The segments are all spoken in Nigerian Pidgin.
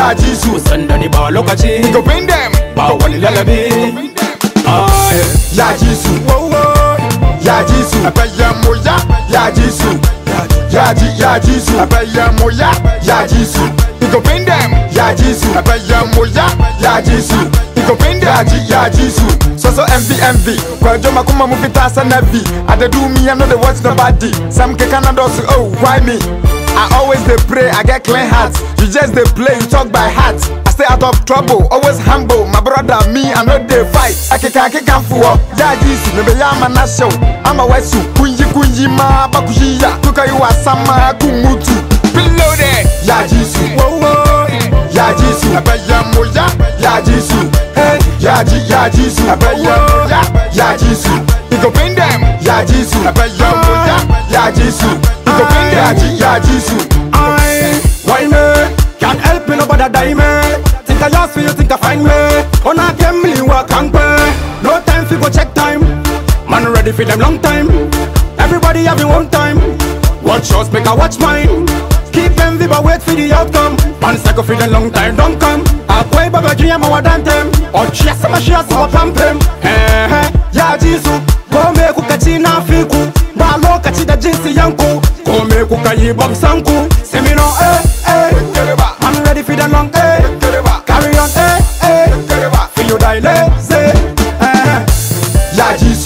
ya ji su sanda ni ba lokaci Go bring them ba wani lalabi Ai, ya ji su ya ji su abẹ́yẹ mo ya ya ji su ya ji ya ji su abẹ́yẹ mo ya ya ji su Go bring them ya ji su abẹ́yẹ mo ya ya ji su Go bring them ya ji ya ji su Soso envy envy Kwajo makuma mu fita sanabi Ade do me I know the watch nobody Some kekana dosu oh why me I always dey pray, I get clean heart. You just dey play, you talk by heart. I stay out of trouble, always humble. My brother, me, I know they fight. Akeka akeka fuwa, ya jisu, nebe ya mana show. Ama wesu, kunji kunji ma bakujiya. Tuka yu asama kumutu. Reloaded, ya jisu, ya jisu. Abaya moya, ya jisu. Hey, ya ji, ya jisu. Abaya moya, ya jisu. Iko pin them, ya jisu. Abaya moya, ya jisu. Iko pin them, ya ji, ya jisu. I, why me? Can't help me, nobody die me. Think I just feel, think I find me. On a game, me work and pay. No time for go check time. Man ready for them long time. Everybody having one time. Watch yours, make I watch mine. Keep envy, but wait for the outcome. Man cycle for the long time, don't come. I play baba dream, I want them. Or chase my shares, I pump them. Hey, hey, ya jisu. Kome kuka ci na fiku. Ba lokaci da jinsi yanku. Kome kuka yi bom sanku. Semino, eh, eh. I'm ready for the long, eh. Carry on, eh, eh. Feel you die lazy. Eh. ya jisu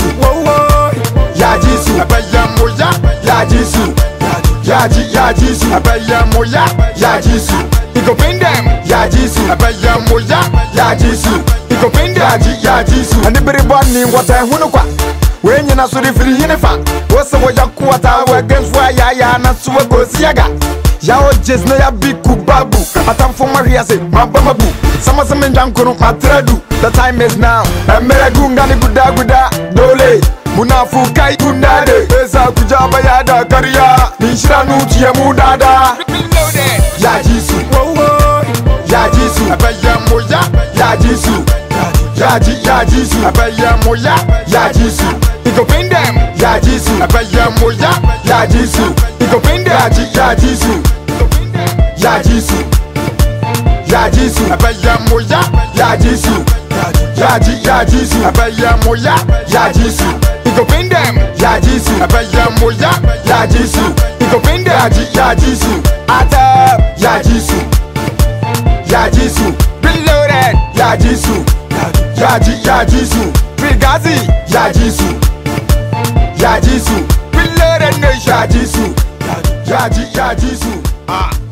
ya jisu abẹ́yẹ mo ya ya jisu ya ji ya jisu abẹ́yẹ mo ya ya jisu Iko pin them ya jisu abẹ́yẹ mo ya ya jisu Iko pin them ya ji ya jisu Ani bere bɔ ni wɔtɛ hunu kwa wee nyina so de firi hene fa wo sɛ wɔya kuwata wɔagamfo a yaaya na so wɔkɔsi yaga yawo jes na ya bi ku babu atamfo mahwe ase maba mabu sama sɛ mendwa nkono matra du the time is now ɛmmerɛ gu nga ne gudaguda dole munafo kai gundade ɛsa kugya bɛyɛ da kariya menhyira no tua mu dada ya jisu ya jisu ɛbɛyɛ mo ya ya jisu ya ji ya jisu ɛbɛyɛ mo ya ya jisu Iko pin them ya jisu ɛbɛyɛ mo ya ya jisu Iko pin them ya ji ya jisu ya jisu ya jisu ɛbɛyɛ mo ya ya jisu ya ji ya jisu ɛbɛyɛ mo ya ya jisu Iko pin them ya jisu ɛbɛyɛ mo ya ya jisu Iko pin them ya ji ya jisu ata ya jisu ya jisu reloaded ya jisu ya ji ya jisu Brigazi ya jisu ya jisu reloaded nation ya jisu ya ji ya jisu ah